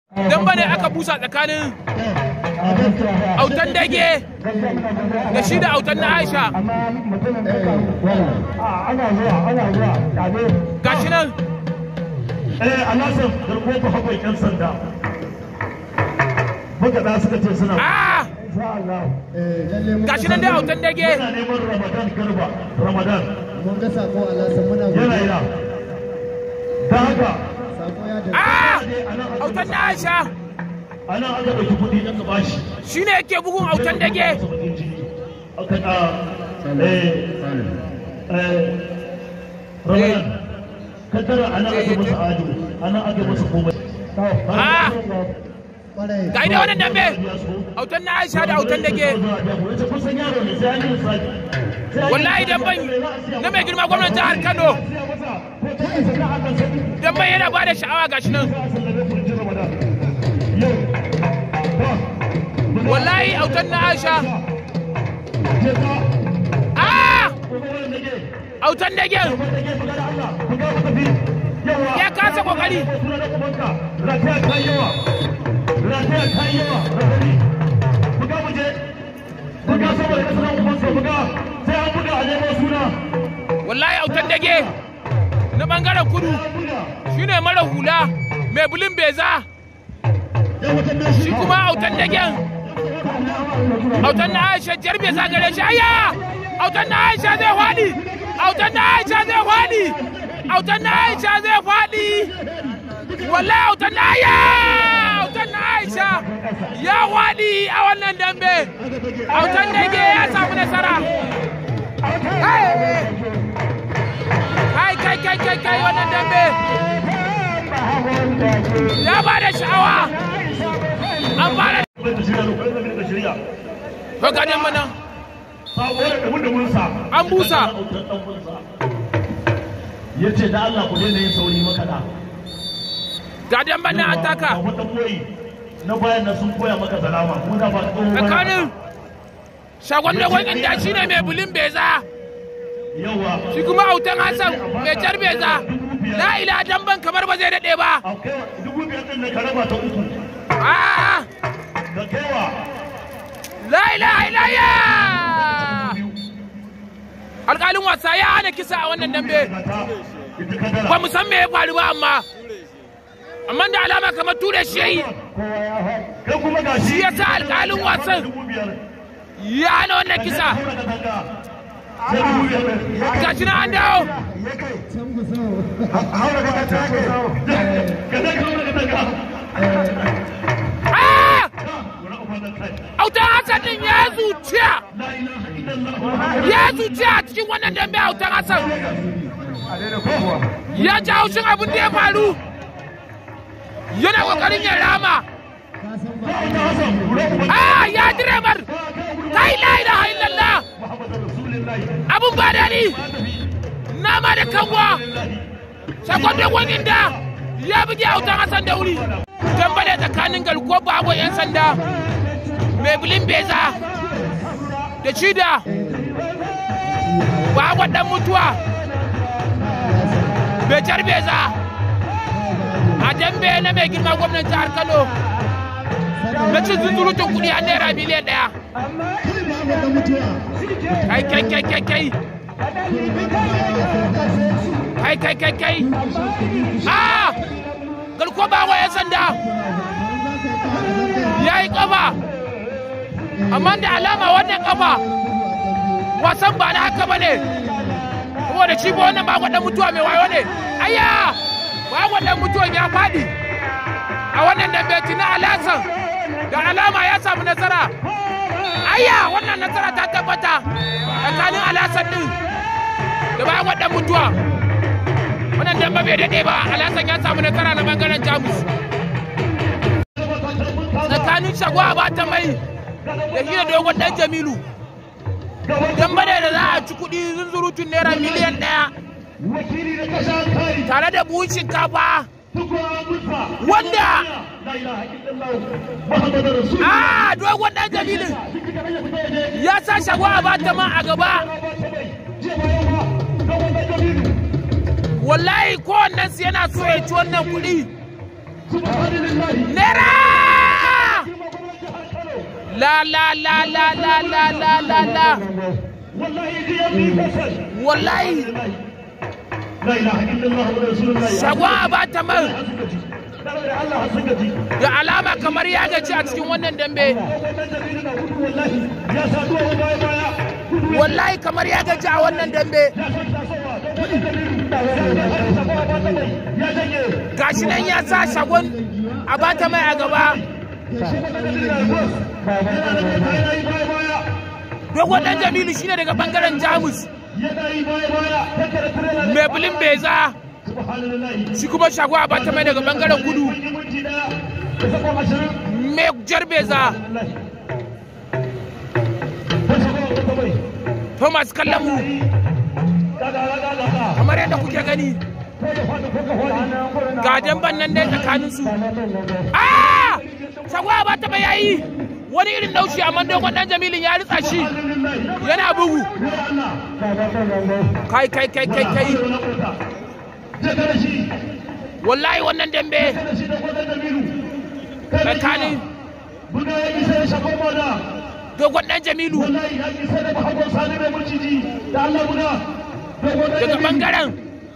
dan bane aka busa tsakanin autan dage da shi da autan na aisha gashi nan eh alasan garko ba hakwai yan sanda magaɗa suka ce suna ah gashi nan dai autan dage yana neman ramadan garba ramadan mun ga sako a lasa muna yana godiya yana da haka sako ya da ah autan na aisha a nan aka ɗauki kuɗi aka bashi shine yake bugun autan dage aka ɗa eh eh ramadan kaddara a nan aka masa ado a nan aka masa komai ah kwarai ga ida wannan dambe autan na aisha da autan dage wallahi dan ban na mai girma gwamnan jihar kano dan ban yana ba da sha'awa gashi nan wallahi autan na aisha ah autan dage ya kasa kokari wallahi autan dage na bangaren kudu shine mara hula mai bulin beza shi kuma autan dagen autan na aisha jar beza gare shi aya autan na aisha zai fadi autan na aisha zai fadi autan na aisha zai fadi wallahi autan na aya autan na aisha ya fadi a wannan dambe autan dage ya samu nasara kai kai kai kai kai wannan dambe ya ba da sha'awa an fara to ga dan mana An busa. ya ce da Allah ku daina yin sauri makaɗa ga dan mana an taka Ba wata koyi na bayan na sun koya maka salama ko da ba tsohon wani tsakanin shagon dogon inda shi ne mai bulin beza yawa shi kuma autan hassan mai jar beza la ila damban kamar ba zai daɗe ba a kai dubu biyar din nan ka raba ta uku Ah, da kaiwa la ilaha illallah alƙalin wasa ya hana kisa a wannan dambe ga ta ita kadara ba mu san me ya faru ba amma amma da alama kamar ture shi yayi kai kuma ga shi yasa alƙalin wasan dubu biyar ya hana wannan kisa tura ka tanga sai dubu biyar ɗin. gashi na an dawo can ku so haura ka tanga ka zai haura ka tanga ah wani uba da kai autan hassan din ya zuciya la ilaha illallah ya zuciya a cikin wannan dambe autan hassan ya ji haushin abin da ya faru yana kokarin ya rama ka san ba ta hasan wani uba ah ya direbar kai la ilaha illallah muhammadu rasulullahi abun ba daɗi nama da kanwa sakon dogon inda ya buge autan hassan da wuri dambale tsakanin garkuwar babu yan sanda mai bulin beza da cida babu dan mutuwa bejar beza a dambe na mai girma gwamnan jihar kano na cin zunzurutun kudi a naira miliyan daya kai ba mu da mutuwa kai kai kai kai kai kai kai kai kai ah garko ba wa yan sanda ya yi kafa amma da alama wannan kafa wasan ba na haka ba ne saboda shi ba wannan ba gwadon mutuwa mai wayo ne ayya ba gwadon mutuwan ya faɗi a wannan dambe na alasan da alama ya samu nasara ayya wannan nasara ta tabbata tsakanin alasan din da ba gwadon mutuwa wannan dambe bai daɗe ba alasan ya samu nasara na bangaren jamus tsakanin shagwa ba ta mai da shi da dogon dan jamilu dambe ne da za a ci kuɗi zunzurutun naira miliyan ɗaya wakili da kasa kai tare da buhun shinkafa tukwa musa wanda la ilaha illallah muhammadu rasulullah a dogon dan jamilin ya sa shagwa a bata ma a gaba wallahi kowannen su yana so ya ci wannan kuɗi naira la la la la la la la la la wallahi ji ya bi fasal wallahi la ilaha illallah wa rasulullah shagwa ba ta man da Allah sun gaji da alama kamar ya gaci a cikin wannan dambe wannan jami'in na gudu wallahi ya sa duwa baya baya gudu wallahi kamar ya gaci a wannan dambe ya san tasowa wannan jami'in ya janye gashi nan ya sa shagon a bata mai a gaba dogon dan jamilu shine daga bangaren jamus mai bulin beza shi kuma shago a bata mai daga bangaren kudu mai jar beza thomas kallamu kamar yadda kuke gani ga damban nan dai tsakanin su ah shago a bata mai yayi wani irin naushi amma dogon dan jamilin ya ritsa shi yana bugu kai kai kai kai kai wallahi wannan dambe tsakanin dogon dan jamilu daga bangaren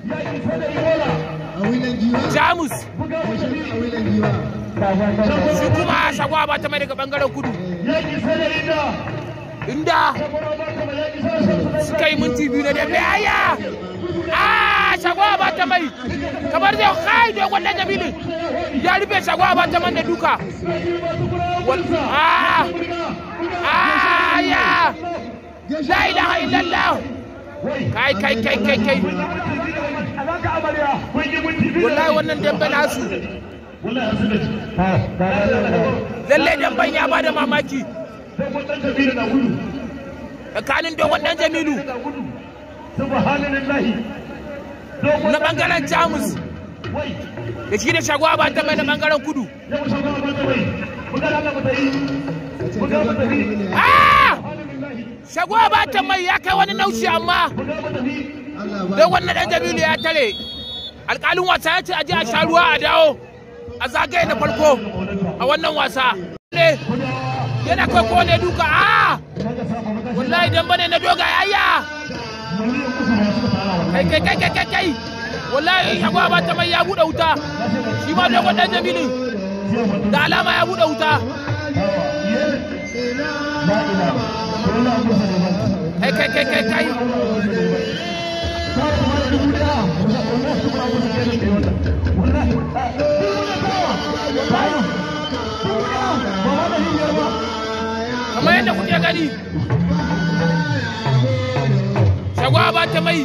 a wilan giwa jamus a wilan giwa shi kuma shagwa ba ta mai daga bangaren kudu inda suka yi minti biyu na dambe aya a shagwa ba ta mai kamar zai kai dogon dan jamilu ya rufe shagwa ba ta man da duka Wal- a aya la ilaha illallah kai kai kai kai kai wallahi wannan dambe nasu lallai damben ya bada mamaki tsakanin dogon dan jamilu na bangaren jamus da shi da shagwa ba ta mai na bangaren kudu Ah! shagwa ba ta mai ya kai wani naushi amma Allah ba don wannan dan jamilu ya tare alkalin wasa ya ce a je a sha ruwa a dawo a zagaye na farko a wannan wasa ne yana kai ko ne duka a wallahi dan bane na doga yaya kai kai kai kai kai kai wallahi shagwa ba ta mai ya bude wuta shi ma dogon dan jamilu da alama ya bude wuta kai kai kai kai kai kamar yadda kuke gani shagwa ba ta mai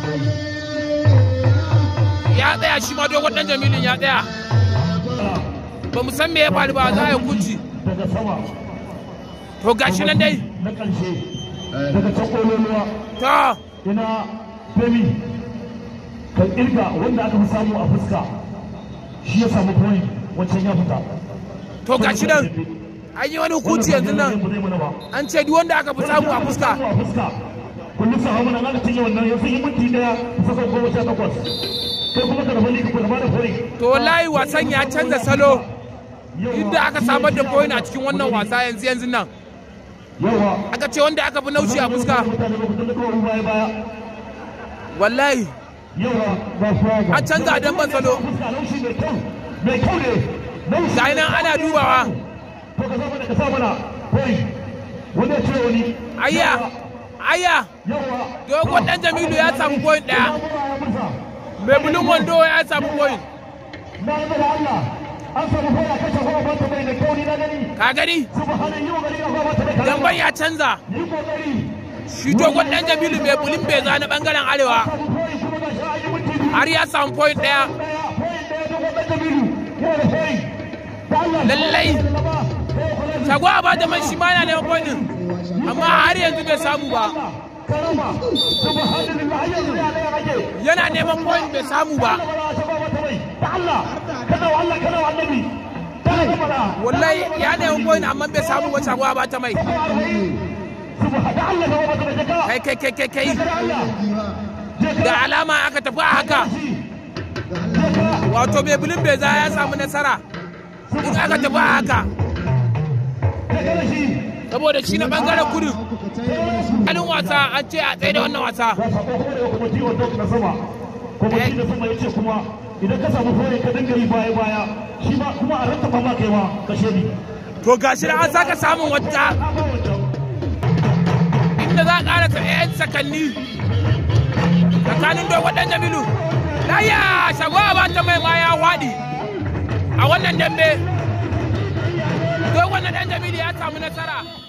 ya tsaya shi ma dogon dan jamilin ya tsaya ba mu san me ya faru ba za a yi kunci daga sama to gashi nan dai na ƙarshe daga can ƙololuwa ta ina femi ka ƙirga wanda aka fi samu a fuska shi ya samu point wancan ya fita to gashi nan an yi wani hukunci yanzu nan an ce duk wanda aka fi samu a fuska a fuska kullum sa hamu nan aka cinye wannan ya sun yi minti daya kusa sau goma sha takwas kai kuma ka rabu ka kuma da point to wallahi wasan ya canza salo inda aka samar da point a cikin wannan wasa yanzu yanzu nan yawa aka ce wanda aka fi naushi a fuska mutane ba ku tunda kawai baya baya wallahi yawa ba shi ba an canza dan ban salo fuska laushi mai kyau mai kyau ne laushi ga nan ana dubawa to ka sa mana ka sa mana point wanda ya cire wani ayya ayya yawa dogon dan jamilu ya samu point daya mai bulun wando ya samu point na yi da Allah an samu fara kashe kuma bata mai da kyau ni na gani ka gani subhanan yi wa gari na kuma bata mai dan ban ya canza yi kokari shi dogon dan jamilu mai bulin beza na bangaren arewa samu point kuma ga shi an yi minti biyu har ya samu point daya daya point daya da wannan kabilu yana da point da Allah lallai shagwa ba da man shi ma yana neman point din amma har yanzu bai samu ba karama subhanallah yanzu ya ga yake yana neman point bai samu ba da Allah kada wa Allah kada wa annabi kada ka fara wallahi ya neman point amma bai samu ba shagwa ba ta mai subhan da Allah ka bata mai ka kai kai kai kai kai da Allah da alama aka tafi a haka wato mai bulin beza ya samu nasara in aka tafi a haka saboda shi na bangaren kudu alin wasa an ce a tsaye da wannan wasa ga sako kuma daga kwamiti wa dok na sama kwamiti na sama ya ce kuma idan ka samu fure ka dinga yi baya baya shi ma kuma a rattaba ma kai ma ka shedi to gashi da an saka samun wata inda za a ƙara ta yan sakanni tsakanin dogon dan jamilu laya shagwa ba ta mai ma ya waɗi a wannan dambe dogon dan jamilu ya samu nasara